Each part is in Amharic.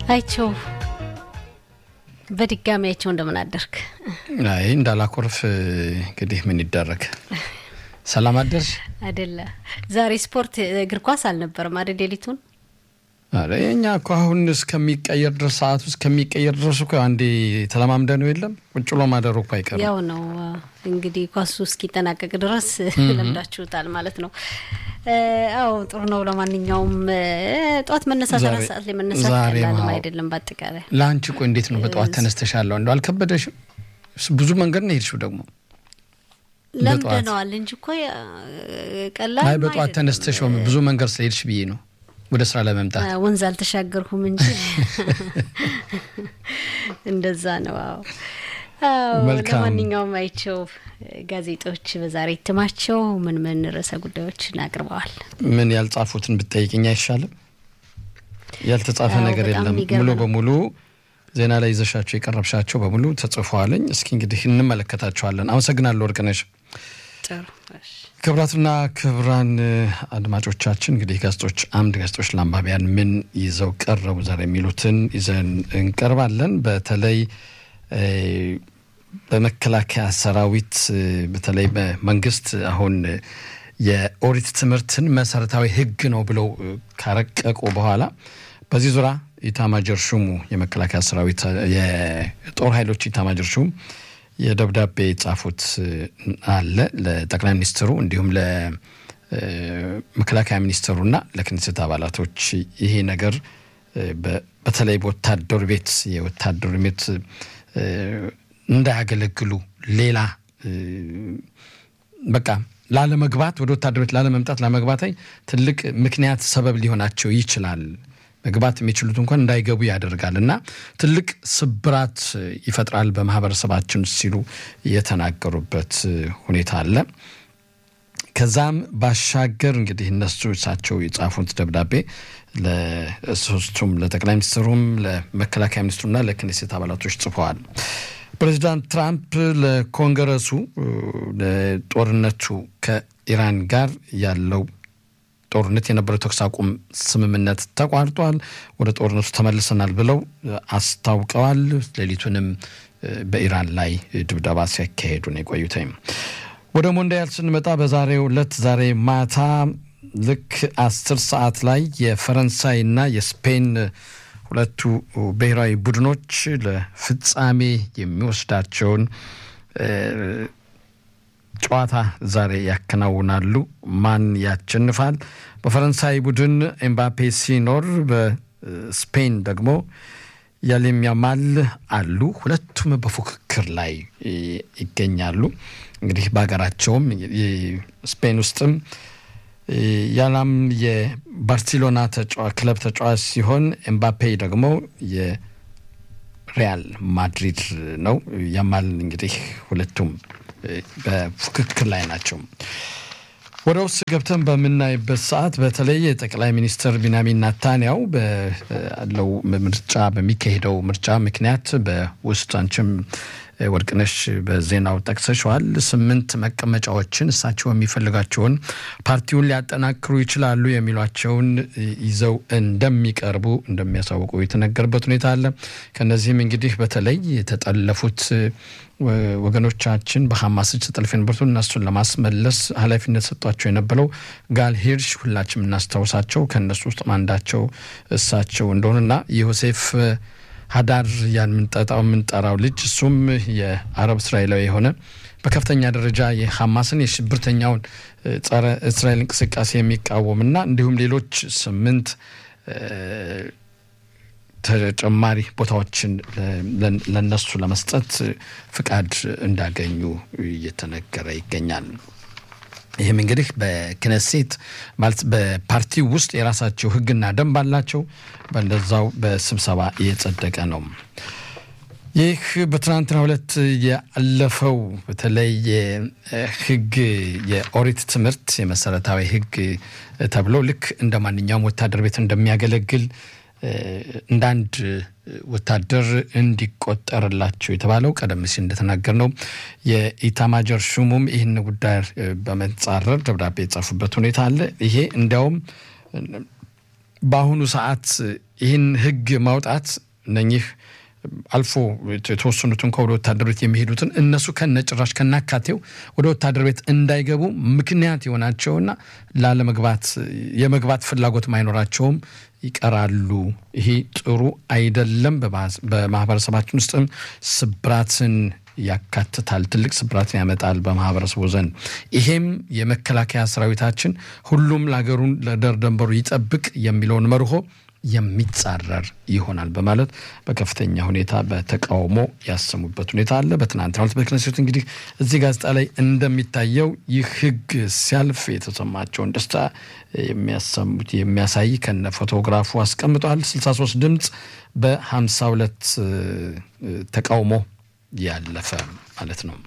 አይቸው በድጋሚ አይቸው እንደምን አደርክ? አይ እንዳላኮርፍ እንግዲህ ምን ይደረግ። ሰላም አደርሽ? አይደለ ዛሬ ስፖርት እግር ኳስ አልነበረም አይደል? ሌሊቱን አረ እኛ እኮ አሁን እስከሚቀየር ድረስ ሰዓቱ እስከሚቀየር ድረስ እኮ አንዴ ተለማምደ ነው የለም ቁጭ ብሎ ማደሩ እኮ አይቀርም። ያው ነው እንግዲህ ኳሱ እስኪጠናቀቅ ድረስ ለምዳችሁታል ማለት ነው። አዎ ጥሩ ነው። ለማንኛውም ጠዋት መነሳት አራት ሰዓት ላይ መነሳት ቀላልም አይደለም። በአጠቃላይ ለአንቺ ቆይ እንዴት ነው በጠዋት ተነስተሻለሁ? እንደው አልከበደሽም? ብዙ መንገድ ነው የሄድሽው ደግሞ ለምደነዋል እንጂ እኮ ቀላል አይ በጠዋት ተነስተሽ ብዙ መንገድ ስለሄድሽ ብዬ ነው ወደ ስራ ለመምጣት ወንዝ አልተሻገርኩም እንጂ እንደዛ ነው። አዎ ለማንኛውም አይቸው ጋዜጦች በዛሬ እትማቸው ምን ምን ርዕሰ ጉዳዮችን አቅርበዋል? ምን ያልጻፉትን ብትጠይቅኝ አይሻልም? ያልተጻፈ ነገር የለም። ሙሉ በሙሉ ዜና ላይ ይዘሻቸው የቀረብሻቸው በሙሉ ተጽፈዋለኝ። እስኪ እንግዲህ እንመለከታቸዋለን። አመሰግናለሁ ወርቅነሽ። ጥሩ ክብራትና ክብራን አድማጮቻችን እንግዲህ ጋዜጦች አምድ ጋዜጦች ለአንባቢያን ምን ይዘው ቀረቡ ዛሬ የሚሉትን ይዘን እንቀርባለን። በተለይ በመከላከያ ሰራዊት በተለይ በመንግስት አሁን የኦሪት ትምህርትን መሰረታዊ ሕግ ነው ብለው ካረቀቁ በኋላ በዚህ ዙሪያ ኢታማጀር ሹሙ የመከላከያ ሰራዊት የጦር ኃይሎች ኢታማጀር ሹም የደብዳቤ የጻፉት አለ ለጠቅላይ ሚኒስትሩ እንዲሁም ለመከላከያ ሚኒስትሩና ለክኔሴት አባላቶች ይሄ ነገር በተለይ በወታደር ቤት የወታደር ቤት እንዳያገለግሉ ሌላ በቃ ላለመግባት ወደ ወታደር ቤት ላለመምጣት ላለመግባት ትልቅ ምክንያት ሰበብ ሊሆናቸው ይችላል። መግባት የሚችሉት እንኳን እንዳይገቡ ያደርጋል እና ትልቅ ስብራት ይፈጥራል በማህበረሰባችን ሲሉ የተናገሩበት ሁኔታ አለ። ከዛም ባሻገር እንግዲህ እነሱ እሳቸው የጻፉት ደብዳቤ ለሶስቱም ለጠቅላይ ሚኒስትሩም ለመከላከያ ሚኒስትሩና ለክኔሴት አባላቶች ጽፈዋል። ፕሬዚዳንት ትራምፕ ለኮንግረሱ ለጦርነቱ ከኢራን ጋር ያለው ጦርነት የነበረው ተኩስ አቁም ስምምነት ተቋርጧል፣ ወደ ጦርነቱ ተመልሰናል ብለው አስታውቀዋል። ሌሊቱንም በኢራን ላይ ድብደባ ሲያካሄዱ ነው የቆዩት። ወደ ሞንዲያል ስንመጣ በዛሬው ዕለት ዛሬ ማታ ልክ አስር ሰዓት ላይ የፈረንሳይና የስፔን ሁለቱ ብሔራዊ ቡድኖች ለፍጻሜ የሚወስዳቸውን ጨዋታ ዛሬ ያከናውናሉ። ማን ያሸንፋል? በፈረንሳይ ቡድን ኤምባፔ ሲኖር፣ በስፔን ደግሞ ያሌም ያማል አሉ። ሁለቱም በፉክክር ላይ ይገኛሉ። እንግዲህ በሀገራቸውም ስፔን ውስጥም ያላም የባርሴሎና ክለብ ተጫዋች ሲሆን ኤምባፔ ደግሞ የሪያል ማድሪድ ነው። ያማል እንግዲህ ሁለቱም በፉክክር ላይ ናቸው። ወደ ውስጥ ገብተን በምናይበት ሰዓት በተለይ የጠቅላይ ሚኒስትር ቢንያሚን ናታንያው ባለው ምርጫ በሚካሄደው ምርጫ ምክንያት በውስጥ አንቺም ወርቅነሽ በዜናው ጠቅሰሸዋል። ስምንት መቀመጫዎችን እሳቸው የሚፈልጋቸውን ፓርቲውን ሊያጠናክሩ ይችላሉ የሚሏቸውን ይዘው እንደሚቀርቡ እንደሚያሳውቁ የተነገረበት ሁኔታ አለ። ከነዚህም እንግዲህ በተለይ የተጠለፉት ወገኖቻችን በሐማስ እጅ ተጠልፈው የነበሩትን እነሱን ለማስመለስ ኃላፊነት ሰጧቸው የነበረው ጋል ሂርሽ ሁላችንም እናስታውሳቸው። ከእነሱ ውስጥ አንዳቸው እሳቸው እንደሆኑና ዮሴፍ ሀዳር ያን ምንጠጣው የምንጠራው ልጅ እሱም የአረብ እስራኤላዊ የሆነ በከፍተኛ ደረጃ የሐማስን የሽብርተኛውን ጸረ እስራኤል እንቅስቃሴ የሚቃወምና እንዲሁም ሌሎች ስምንት ተጨማሪ ቦታዎችን ለነሱ ለመስጠት ፍቃድ እንዳገኙ እየተነገረ ይገኛል። ይህም እንግዲህ በክነሴት ማለት በፓርቲ ውስጥ የራሳቸው ሕግና ደንብ አላቸው። በእንደዛው በስብሰባ እየጸደቀ ነው። ይህ በትናንትናው ዕለት ያለፈው በተለይ የሕግ የኦሪት ትምህርት የመሰረታዊ ሕግ ተብሎ ልክ እንደ ማንኛውም ወታደር ቤት እንደሚያገለግል እንደ አንድ ወታደር እንዲቆጠርላቸው የተባለው ቀደም ሲል እንደተናገር ነው። የኢታማጀር ሹሙም ይህን ጉዳይ በመጻረር ደብዳቤ የጻፉበት ሁኔታ አለ። ይሄ እንዲያውም በአሁኑ ሰዓት ይህን ህግ ማውጣት እነኚህ አልፎ የተወሰኑትን ከወደ ወታደር ቤት የሚሄዱትን እነሱ ከነጭራሽ ከናካቴው ወደ ወታደር ቤት እንዳይገቡ ምክንያት የሆናቸውና ላለመግባት የመግባት ፍላጎት ማይኖራቸውም ይቀራሉ። ይሄ ጥሩ አይደለም። በማህበረሰባችን ውስጥም ስብራትን ያካትታል። ትልቅ ስብራትን ያመጣል በማህበረሰቡ ዘንድ። ይሄም የመከላከያ ሰራዊታችን ሁሉም ለሀገሩን ለዳር ድንበሩ ይጠብቅ የሚለውን መርሆ የሚጻረር ይሆናል በማለት በከፍተኛ ሁኔታ በተቃውሞ ያሰሙበት ሁኔታ አለ። በትናንትናው ዕለት በክነሴቱ እንግዲህ እዚህ ጋዜጣ ላይ እንደሚታየው ይህ ህግ ሲያልፍ የተሰማቸውን ደስታ የሚያሰሙት የሚያሳይ ከነ ፎቶግራፉ አስቀምጧል። 63 ድምፅ በ52 ተቃውሞ ያለፈ ማለት ነው።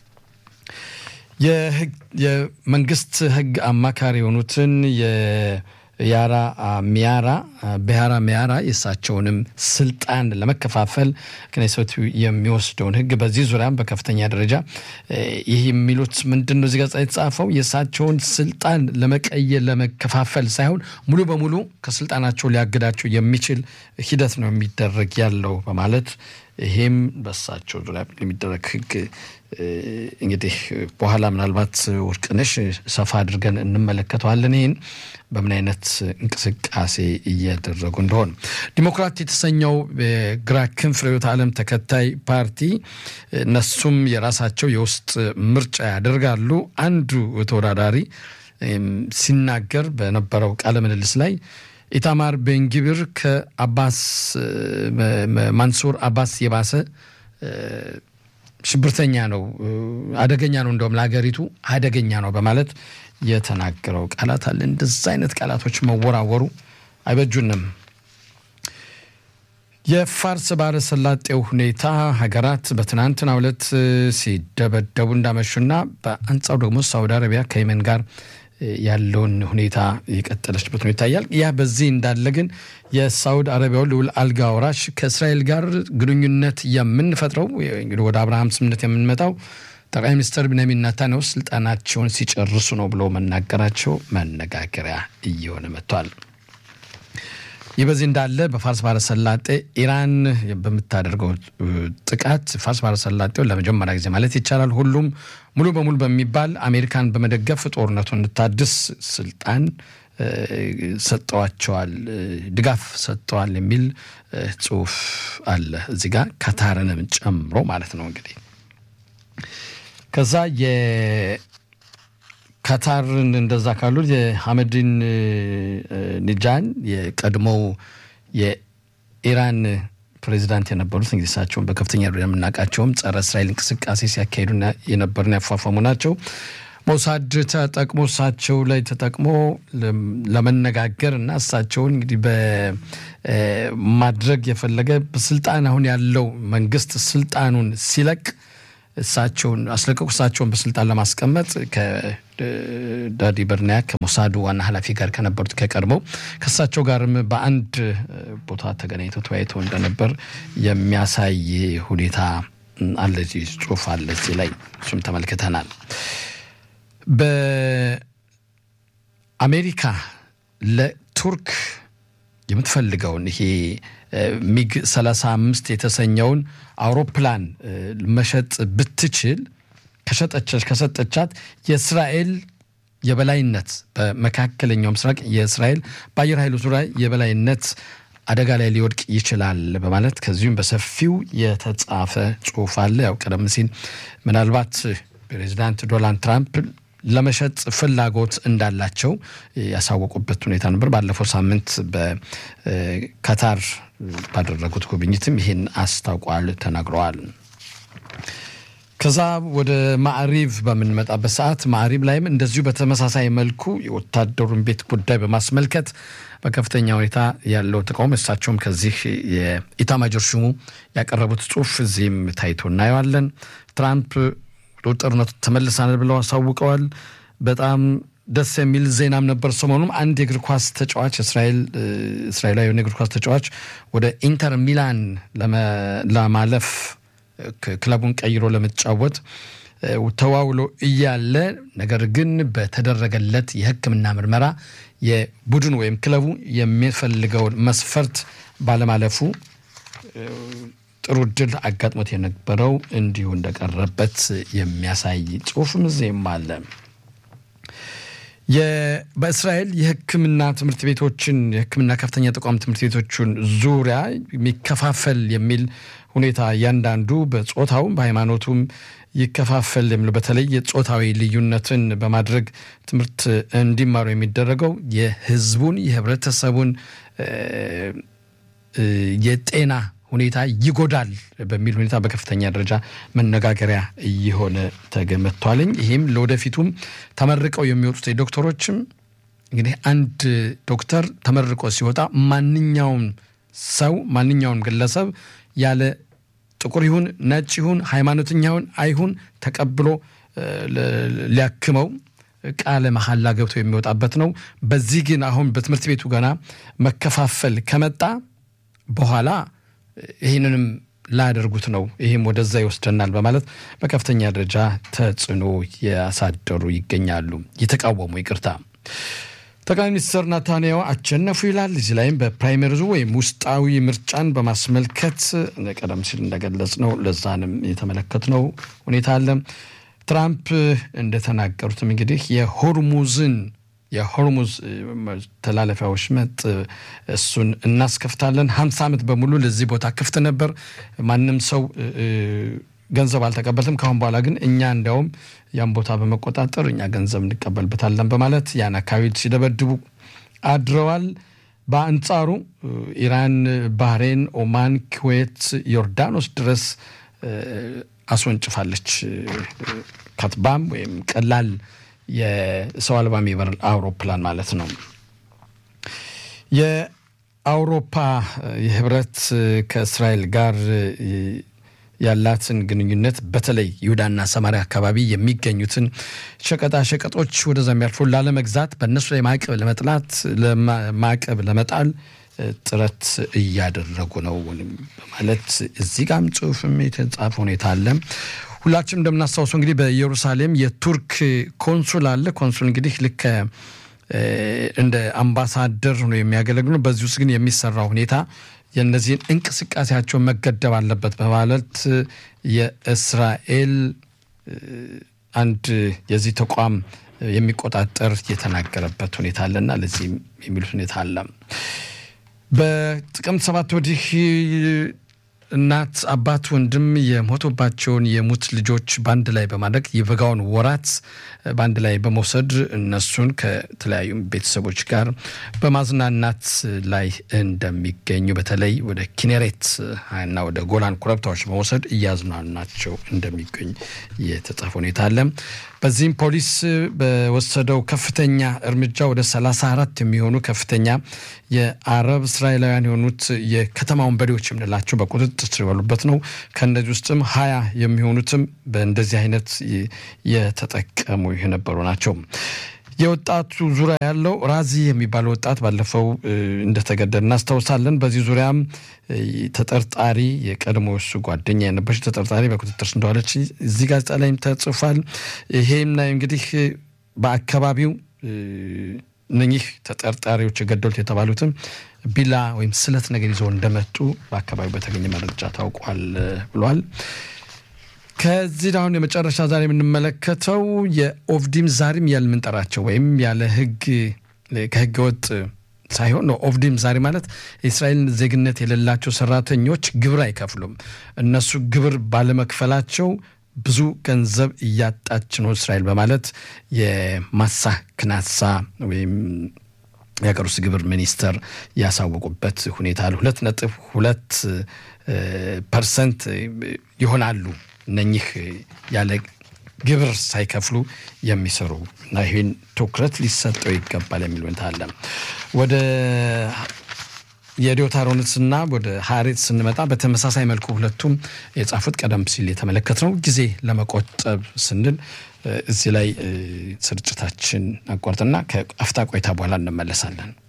የመንግስት ህግ አማካሪ የሆኑትን ያራ ሚያራ ብሔራ ሚያራ የእሳቸውንም ስልጣን ለመከፋፈል ክኔሴቱ የሚወስደውን ህግ በዚህ ዙሪያም በከፍተኛ ደረጃ ይህ የሚሉት ምንድን ነው? እዚህ ጋዜጣ የተጻፈው የእሳቸውን ስልጣን ለመቀየር ለመከፋፈል ሳይሆን ሙሉ በሙሉ ከስልጣናቸው ሊያግዳቸው የሚችል ሂደት ነው የሚደረግ ያለው በማለት ይሄም በሳቸው ዙሪያ የሚደረግ ህግ እንግዲህ በኋላ ምናልባት ወርቅነሽ ሰፋ አድርገን እንመለከተዋለን። ይህን በምን አይነት እንቅስቃሴ እያደረጉ እንደሆን ዲሞክራት የተሰኘው የግራ ክንፍ ርዕዮተ ዓለም ተከታይ ፓርቲ እነሱም የራሳቸው የውስጥ ምርጫ ያደርጋሉ። አንዱ ተወዳዳሪ ሲናገር በነበረው ቃለ ምልልስ ላይ ኢታማር ቤንጊብር ከአባስ ማንሱር አባስ የባሰ ሽብርተኛ ነው፣ አደገኛ ነው፣ እንደውም ለሀገሪቱ አደገኛ ነው በማለት የተናገረው ቃላት አለ። እንደዛ አይነት ቃላቶች መወራወሩ አይበጁንም። የፋርስ ባሕረ ሰላጤው ሁኔታ ሀገራት በትናንትናው ዕለት ሲደበደቡ እንዳመሹና በአንጻሩ ደግሞ ሳውዲ አረቢያ ከየመን ጋር ያለውን ሁኔታ የቀጠለችበት ሁኔታ ይታያል። ያ በዚህ እንዳለ ግን የሳውዲ አረቢያው ልዑል አልጋ ወራሽ ከእስራኤል ጋር ግንኙነት የምንፈጥረው እንግዲህ ወደ አብርሃም ስምምነት የምንመጣው ጠቅላይ ሚኒስትር ቢንያሚን ኔታንያሁ ስልጣናቸውን ሲጨርሱ ነው ብሎ መናገራቸው መነጋገሪያ እየሆነ መጥቷል። ይህ በዚህ እንዳለ በፋርስ ባሕረ ሰላጤ ኢራን በምታደርገው ጥቃት ፋርስ ባሕረ ሰላጤውን ለመጀመሪያ ጊዜ ማለት ይቻላል ሁሉም ሙሉ በሙሉ በሚባል አሜሪካን በመደገፍ ጦርነቱን እንድታድስ ስልጣን ሰጠዋቸዋል፣ ድጋፍ ሰጠዋል የሚል ጽሁፍ አለ እዚህ ጋር ካታርንም ጨምሮ ማለት ነው። እንግዲህ ከዛ ካታርን እንደዛ ካሉት የሐመድን ኒጃን የቀድሞው የኢራን ፕሬዚዳንት የነበሩት እንግዲህ እሳቸውን በከፍተኛ ደረጃ የምናውቃቸውም ጸረ እስራኤል እንቅስቃሴ ሲያካሂዱ የነበሩና ያፏፏሙ ናቸው። ሞሳድ ተጠቅሞ እሳቸው ላይ ተጠቅሞ ለመነጋገር እና እሳቸውን እንግዲህ በማድረግ የፈለገ በስልጣን አሁን ያለው መንግስት ስልጣኑን ሲለቅ እሳቸውን አስለቀቁ። እሳቸውን በስልጣን ለማስቀመጥ ከዳዲ በርናያ ከሞሳዱ ዋና ኃላፊ ጋር ከነበሩት ከቀድሞው ከእሳቸው ጋርም በአንድ ቦታ ተገናኝተው ተወያይተው እንደነበር የሚያሳይ ሁኔታ አለ። እዚህ ጽሁፍ አለ እዚህ ላይ እሱም ተመልክተናል። በአሜሪካ ለቱርክ የምትፈልገውን ይሄ ሚግ 35 የተሰኘውን አውሮፕላን መሸጥ ብትችል ከሸጠች ከሰጠቻት የእስራኤል የበላይነት በመካከለኛው ምስራቅ የእስራኤል በአየር ኃይሉ ዙሪያ የበላይነት አደጋ ላይ ሊወድቅ ይችላል በማለት ከዚሁም በሰፊው የተጻፈ ጽሁፍ አለ። ያው ቀደም ሲል ምናልባት ፕሬዚዳንት ዶናልድ ትራምፕ ለመሸጥ ፍላጎት እንዳላቸው ያሳወቁበት ሁኔታ ነበር። ባለፈው ሳምንት በካታር ባደረጉት ጉብኝትም ይህን አስታውቋል፣ ተናግረዋል። ከዛ ወደ ማዕሪብ በምንመጣበት ሰዓት ማዕሪብ ላይም እንደዚሁ በተመሳሳይ መልኩ የወታደሩን ቤት ጉዳይ በማስመልከት በከፍተኛ ሁኔታ ያለው ተቃውሞ እሳቸውም ከዚህ የኢታማጆር ሹሙ ያቀረቡት ጽሁፍ እዚህም ታይቶ እናየዋለን። ትራምፕ ጦርነቱ ተመልሳል ብለው አሳውቀዋል። በጣም ደስ የሚል ዜናም ነበር። ሰሞኑም አንድ የእግር ኳስ ተጫዋች እስራኤላዊ የእግር ኳስ ተጫዋች ወደ ኢንተር ሚላን ለማለፍ ክለቡን ቀይሮ ለመጫወት ተዋውሎ እያለ ነገር ግን በተደረገለት የሕክምና ምርመራ የቡድን ወይም ክለቡ የሚፈልገውን መስፈርት ባለማለፉ ጥሩ እድል አጋጥሞት የነበረው እንዲሁ እንደቀረበት የሚያሳይ ጽሁፍም እዚህም አለ። በእስራኤል የሕክምና ትምህርት ቤቶችን የሕክምና ከፍተኛ ተቋም ትምህርት ቤቶችን ዙሪያ የሚከፋፈል የሚል ሁኔታ እያንዳንዱ በጾታውም በሃይማኖቱም ይከፋፈል የሚለው በተለይ የጾታዊ ልዩነትን በማድረግ ትምህርት እንዲማሩ የሚደረገው የህዝቡን የህብረተሰቡን የጤና ሁኔታ ይጎዳል በሚል ሁኔታ በከፍተኛ ደረጃ መነጋገሪያ እየሆነ ተገመቷልኝ። ይህም ለወደፊቱም ተመርቀው የሚወጡት ዶክተሮችም እንግዲህ አንድ ዶክተር ተመርቆ ሲወጣ ማንኛውም ሰው ማንኛውም ግለሰብ ያለ ጥቁር ይሁን ነጭ ይሁን ሃይማኖተኛ ይሁን አይሁን ተቀብሎ ሊያክመው ቃለ መሐላ ገብቶ የሚወጣበት ነው። በዚህ ግን አሁን በትምህርት ቤቱ ገና መከፋፈል ከመጣ በኋላ ይህንንም ላያደርጉት ነው፣ ይህም ወደዛ ይወስደናል በማለት በከፍተኛ ደረጃ ተጽዕኖ ያሳደሩ ይገኛሉ። የተቃወሙ ይቅርታ ጠቅላይ ሚኒስትር ናታንያሁ አሸነፉ ይላል። እዚህ ላይም በፕራይመሪዙ ወይም ውስጣዊ ምርጫን በማስመልከት ቀደም ሲል እንደገለጽ ነው ለዛንም የተመለከትነው ሁኔታ አለ። ትራምፕ እንደተናገሩትም እንግዲህ የሆርሙዝን የሆርሙዝ ተላለፊያ ወሽመጥ እሱን እናስከፍታለን። ሀምሳ ዓመት በሙሉ ለዚህ ቦታ ክፍት ነበር። ማንም ሰው ገንዘብ አልተቀበልትም። ከአሁን በኋላ ግን እኛ እንዲያውም ያን ቦታ በመቆጣጠር እኛ ገንዘብ እንቀበልበታለን በማለት ያን አካባቢ ሲደበድቡ አድረዋል። በአንጻሩ ኢራን፣ ባህሬን፣ ኦማን፣ ኩዌት፣ ዮርዳኖስ ድረስ አስወንጭፋለች። ከትባም ወይም ቀላል የሰው አልባ የሚበር አውሮፕላን ማለት ነው። የአውሮፓ የህብረት ከእስራኤል ጋር ያላትን ግንኙነት በተለይ ይሁዳና ሰማሪያ አካባቢ የሚገኙትን ሸቀጣ ሸቀጦች ወደዛ የሚያልፉ ላለመግዛት በእነሱ ላይ ማዕቀብ ለመጥላት ማዕቀብ ለመጣል ጥረት እያደረጉ ነው በማለት እዚህ ጋም ጽሁፍም የተጻፈ ሁኔታ አለ። ሁላችንም እንደምናስታውሰው እንግዲህ በኢየሩሳሌም የቱርክ ኮንሱል አለ። ኮንሱል እንግዲህ ልክ እንደ አምባሳደር ሆኖ የሚያገለግሉ በዚህ ውስጥ ግን የሚሰራው ሁኔታ የእነዚህን እንቅስቃሴያቸውን መገደብ አለበት በማለት የእስራኤል አንድ የዚህ ተቋም የሚቆጣጠር የተናገረበት ሁኔታ አለና ለዚህም የሚሉት ሁኔታ አለ። በጥቅምት ሰባት ወዲህ እናት፣ አባት፣ ወንድም የሞቶባቸውን የሙት ልጆች በአንድ ላይ በማድረግ የበጋውን ወራት በአንድ ላይ በመውሰድ እነሱን ከተለያዩ ቤተሰቦች ጋር በማዝናናት ላይ እንደሚገኙ በተለይ ወደ ኪኔሬት እና ወደ ጎላን ኮረብታዎች በመውሰድ እያዝናናቸው እንደሚገኝ የተጻፈ ሁኔታ አለ። በዚህም ፖሊስ በወሰደው ከፍተኛ እርምጃ ወደ 34 የሚሆኑ ከፍተኛ የአረብ እስራኤላውያን የሆኑት የከተማ ወንበዴዎች የምንላቸው በቁጥጥር ስር የዋሉበት ነው። ከእነዚህ ውስጥም ሀያ የሚሆኑትም በእንደዚህ አይነት የተጠቀሙ የነበሩ ናቸው። የወጣቱ ዙሪያ ያለው ራዚ የሚባለው ወጣት ባለፈው እንደተገደለ እናስታውሳለን። በዚህ ዙሪያም ተጠርጣሪ የቀድሞ እሱ ጓደኛ የነበረች ተጠርጣሪ በቁጥጥር ስር እንደዋለች እዚህ ጋዜጣ ላይም ተጽፏል። ይሄም ላይ እንግዲህ በአካባቢው እነኚህ ተጠርጣሪዎች የገደሉት የተባሉትም ቢላ ወይም ስለት ነገር ይዘው እንደመጡ በአካባቢው በተገኘ መረጃ ታውቋል ብሏል። ከዚህ አሁን የመጨረሻ ዛሬ የምንመለከተው የኦፍዲም ዛሬም ያለ ምንጠራቸው ወይም ያለ ህግ ከህገ ወጥ ሳይሆን ነው። ኦፍዲም ዛሬ ማለት የእስራኤልን ዜግነት የሌላቸው ሰራተኞች ግብር አይከፍሉም። እነሱ ግብር ባለመክፈላቸው ብዙ ገንዘብ እያጣች ነው እስራኤል በማለት የማሳ ክናሳ ወይም የሀገር ውስጥ ግብር ሚኒስተር ያሳወቁበት ሁኔታ አለ። ሁለት ነጥብ ሁለት ፐርሰንት ይሆናሉ እነኚህ ያለ ግብር ሳይከፍሉ የሚሰሩ እና ይህን ትኩረት ሊሰጠው ይገባል የሚል ሁኔታ አለ። ወደ የዲዮታሮንስና ወደ ሀሬት ስንመጣ በተመሳሳይ መልኩ ሁለቱም የጻፉት ቀደም ሲል የተመለከትነው ጊዜ ለመቆጠብ ስንል እዚህ ላይ ስርጭታችን አቋርጥና ከአፍታ ቆይታ በኋላ እንመለሳለን።